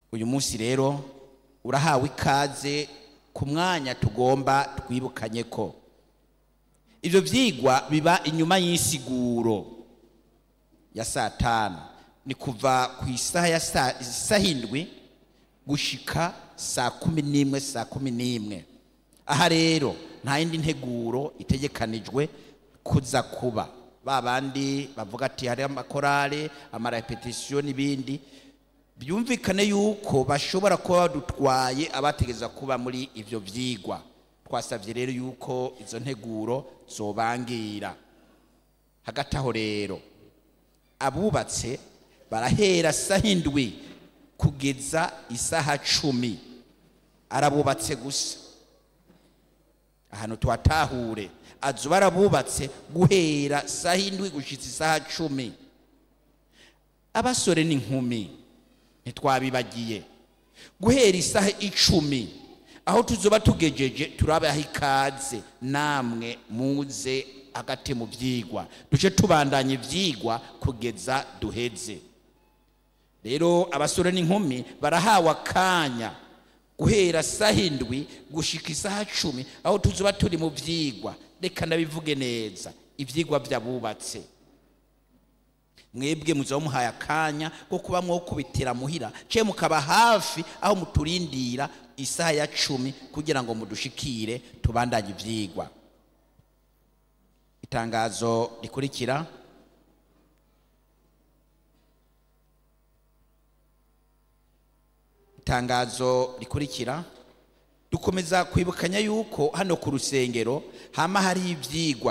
uyu munsi rero urahawe ikaze ku mwanya tugomba twibukanye ko ibyo byigwa biba inyuma y'insiguro ya saa tanu ni kuva ku isaha ya saa indwi gushika saa kumi n'imwe saa kumi n'imwe aha rero nta yindi nteguro itegekanijwe kuza kuba ba bandi bavuga ati hari amakorale amarepetisiyo n'ibindi byumvikane yuko bashobora kuba badutwaye abategeza kuba muri ibyo byigwa twasabye rero yuko izo nteguro zobangira hagati aho rero abubatse barahera saha indwi kugeza isaha cumi arabubatse gusa ahantu tuhatahure azu barabubatse guhera saha indwi gushyitsa isaha cumi abasore n'inkumi ntitwabibagiye guhera isaha icumi aho tuzoba tugejeje turabaha ikaze namwe muze hagati mu byigwa duce tubandanya ibyigwa kugeza duheze rero abasore n'inkumi barahawe akanya guhera saha indwi gushika isaha cumi aho tuzoba turi mu byigwa reka ndabivuge neza ibyigwa by'abubatse mwebwe muzaba muhaye akanya ko kuba mwokubitira muhira ce mukaba hafi aho muturindira isaha ya cumi kugira ngo mudushikire tubandanye ibyigwa itangazo rikurikira itangazo rikurikira dukomeza kwibukanya yuko hano ku rusengero hama hari ibyigwa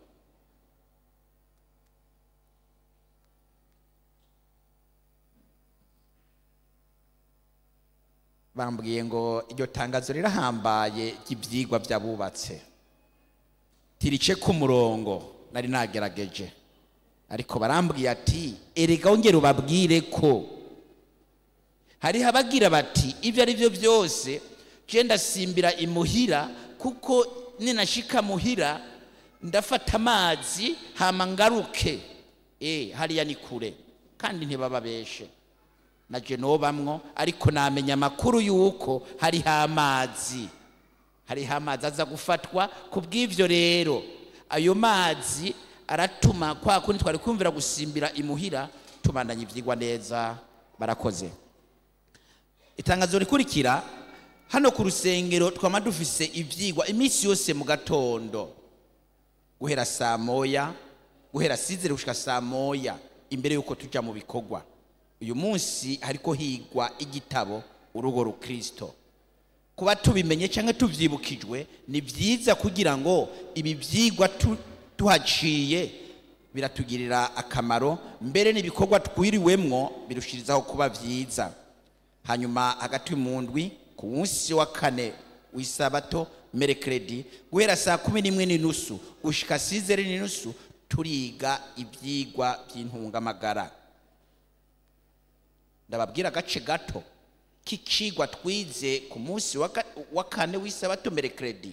bambwiye ngo iryo tangazo rirahambaye ry'ibyigwa by'abubatse tirice ku murongo nari nagerageje ariko barambwiye ati erega wongere ubabwire ko hariho abagira bati ibyo ari byo byose genda ndasimbira imuhira kuko ninashika muhira ndafata amazi hama ngaruke eh hariya ni kure kandi ntibababeshe na genobamwo ariko namenya amakuru y'uko hariho amazi hariho amazi aza gufatwa ku bw'ibyo rero ayo mazi aratuma kwa kundi twari kumvira gusimbira imuhira tubandanya ibyigwa neza barakoze itangazo rikurikira hano ku rusengero twama dufise ibyigwa iminsi yose mu gatondo guhera saa moya guhera sizere gushika saa moya imbere y'uko tujya mu bikorwa uyu munsi hariko higwa igitabo urugo rukristo kuba tubimenye cyangwa tubyibukijwe ni byiza kugira ngo ibi byigwa tuhaciye biratugirira akamaro mbere n'ibikorwa twiriwemwo birushirizaho kuba byiza hanyuma hagati mu ndwi ku munsi wa kane w'isabato merekeredi guhera saa kumi n'imwe n'inusu gushika sizere n'inusu turiga ibyigwa by'intungamagara ndababwira agace gato k'icigwa twize ku munsi wa kane w'isabato merekeredi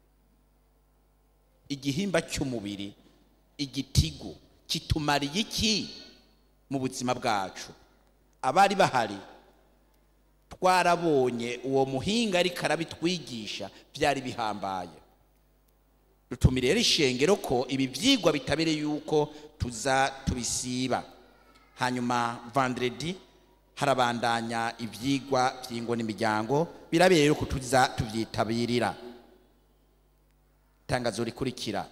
igihimba cy'umubiri igitigu kitumariye iki mu buzima bwacu abari bahari twarabonye uwo muhinga ariko arabitwigisha byari bihambaye dutumire rero ishengero ko ibi byigwa bitabere yuko tuza tubisiba hanyuma vandredi harabandanya ibyigwa by'ingo n'imiryango birabere rero ko tuza tubyitabirira itangazo rikurikira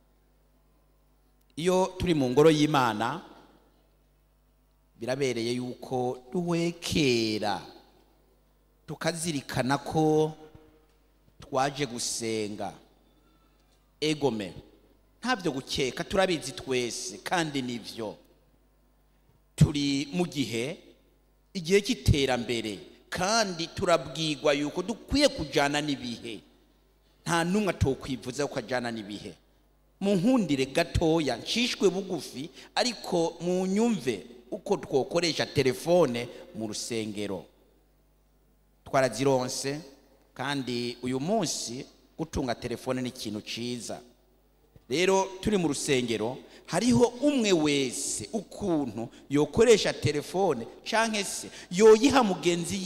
iyo turi mu ngoro y'imana birabereye yuko duhwekera tukazirikana ko twaje gusenga egome ntabyo gukeka turabizi twese kandi nibyo turi mu gihe igihe cy'iterambere kandi turabwirwa yuko dukwiye kujyana n'ibihe nta n'umwe atokwivuza ko ajyana n'ibihe mu nkundire gatoya nshishwe bugufi ariko mu nyumve uko twokoresha telefone mu rusengero twarazironse kandi uyu munsi gutunga telefone ni ikintu cyiza rero turi mu rusengero hariho umwe wese ukuntu yokoresha telefone cyangwa se yoyiha mugenzi